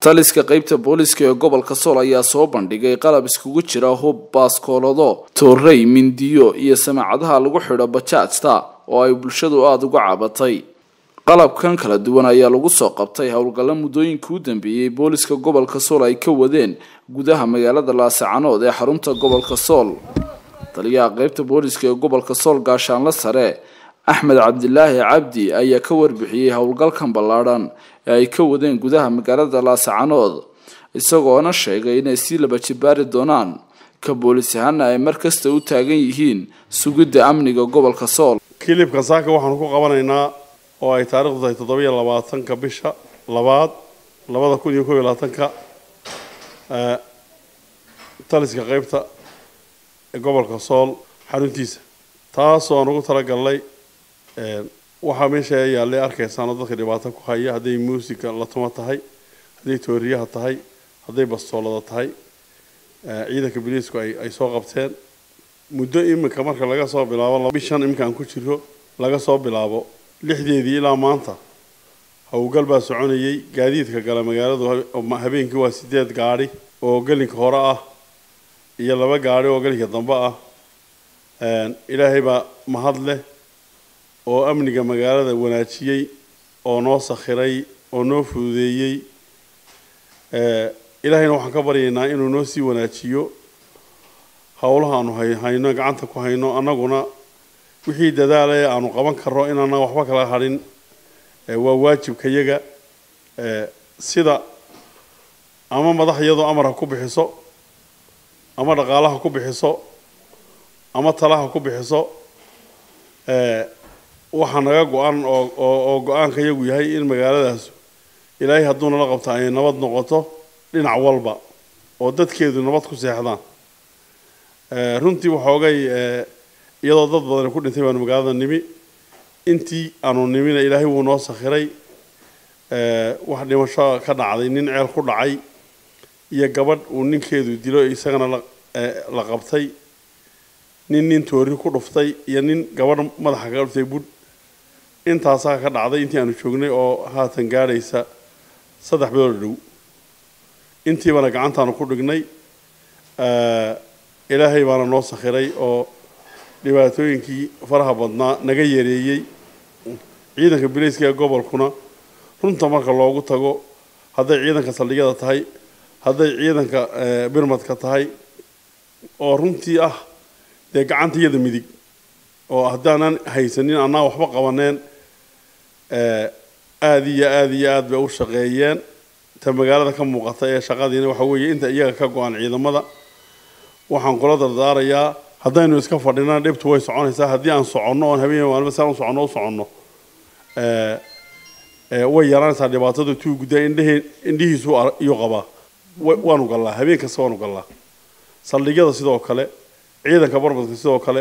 taliska qeybta booliska ee gobolka sool ayaa soo bandhigay qalab iskugu jira hub baaskoolado toorey mindiyo iyo samaacadaha lagu xidho bajaajta oo ay bulshadu aada uga cabatay qalabkan kala duwan ayaa lagu soo qabtay howlgalla muddooyinkii u dambeeyey booliska gobolka sool ay ka wadeen gudaha magaalada laasacanood ee xarunta gobolka sool taliyaha qeybta booliska ee gobolka sool gaashaanle sare axmed cabdilaahi cabdi ayaa ka warbixiyey howlgalkan ballaadhan ee ay ka wadeen gudaha magaalada laasacanood isagoona sheegay inay sii laba jibaari doonaan ka boolis ahaana ay mar kasta u taagan yihiin sugidda amniga gobolka sool kilibka saaka waxaanu ku qabanaynaa oo ay taarikhdu tahay toddobiyo labaatanka bisha labaad labada kun iyo kob iyo labaatanka taliska qeybta ee gobolka sool xaruntiisa taasoo aan ugu talagalnay waxaa meesha yaallay arkaysaan oo dadka dhibaato ku haya hadday muusika la tuma tahay hadday tooriyaha tahay hadday bastoolada tahay ciidanka biliisku ay ay soo qabteen muddo iminka marka laga soo bilaabo bishan iminka aan ku jiro laga soo bilaabo lixdeedii ilaa maanta howlgal baa soconayay gaadiidka gala magaaladu habeenkii waa sideed gaadhi oo gelinka hore ah iyo laba gaadhi oo gelinka dambe ah ilaahay baa mahad leh oo amniga magaalada wanaajiyey oo noo sakhiray oo noo fududeeyey ilaahayna waxaan ka baryaynaa inuu noo sii wanaajiyo howlaha aanu hayno gacanta ku hayno annaguna wixii dadaala ee aanu qaban karno inaana waxba kala hadhin waa waajibkayaga sida ama madax iyadoo amar ha ku bixiso ama dhaqaalaha ku bixiso ama talaha ku bixiso waxaa naga go-an oo oo go-aanka iyagu yahay in magaaladaas ilaahay hadduu nala qabto ay nabad noqoto dhinac walba oo dadkeedu nabad ku seexdaan runtii waxoogay iyadoo dad badani ku dhintay baanu magaalada nimi intii aanu nimina ilaahay wuu noo sakhiray wax dhimasho ka dhacday nin ceel ku dhacay iyo gabadh uu ninkeedu dilo isagana la qabtay nin nin toori ku dhuftay iyo nin gabadh madaxa kaga dhuftay budh intaasaa ka dhacday intii aanu joognay oo haatan gaadhaysa saddex bilood dhow intiibana gacantaanu ku dhignay ilaahay baana noo sakhiray oo dhibaatooyinkii faraha badnaa naga yareeyey ciidanka bilayska ee gobolkuna runta marka loogu tago hadday ciidanka saldhigyada tahay hadday ciidanka birmadka tahay oo runtii ah dee gacanta iyada midig oo haddaanan haysanin annaa waxba qabaneen aada iyo aada iyo aada bay u shaqeeyeen ta magaalada ka muuqata ee shaqadiina waxa weeye inta iyaga ka go-an ciidamada waxaan kula dardaarayaa haddaynu iska fadhinana dhibtu way soconaysaa haddii aan soconno oon habeen maalmo saan u soconno u soconno way yaraanaysaa dhibaatada tuu guddaa indhahee indhihiisu iyuu qabaa waanu gallaa habeen kasta waanu gallaa saldhigyada sidoo kale ciidanka barbadka sidoo kale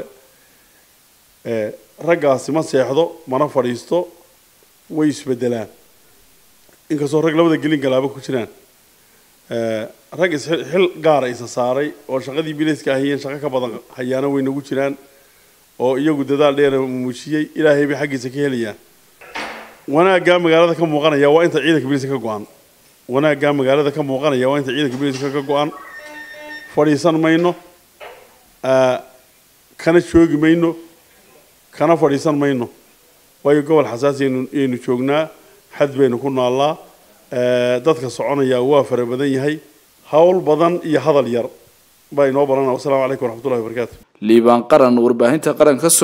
raggaasi ma seexdo mana fadhiisto way isbedelaan inkastoo rag labada gelin galaaba ku jiraan rag isxil gaara isa saaray oo shaqadii bilayska ahayeen shaqo ka badan hayaana way nagu jiraan oo iyagu dadaal dheera muujiyey ilaahay bay xaggiisa ka helayaan wanaaggaa magaalada ka muuqanaya waa inta ciidanka bilayska ka go-an wanaaggaa magaalada ka muuqanaya waa inta ciidanka bilayska ka go-an fadhiisan mayno kana joogi mayno kana fadhiisan mayno waayo gobol xasaasi aynu joognaa xad baynu ku naallaa dadka soconaya waa fara badan yahay howl badan iyo hadal yar baa inoo baranaa wasalaamu calaykum waraxmatullahi wabarakaatu liibaan qaran warbaahinta qaranka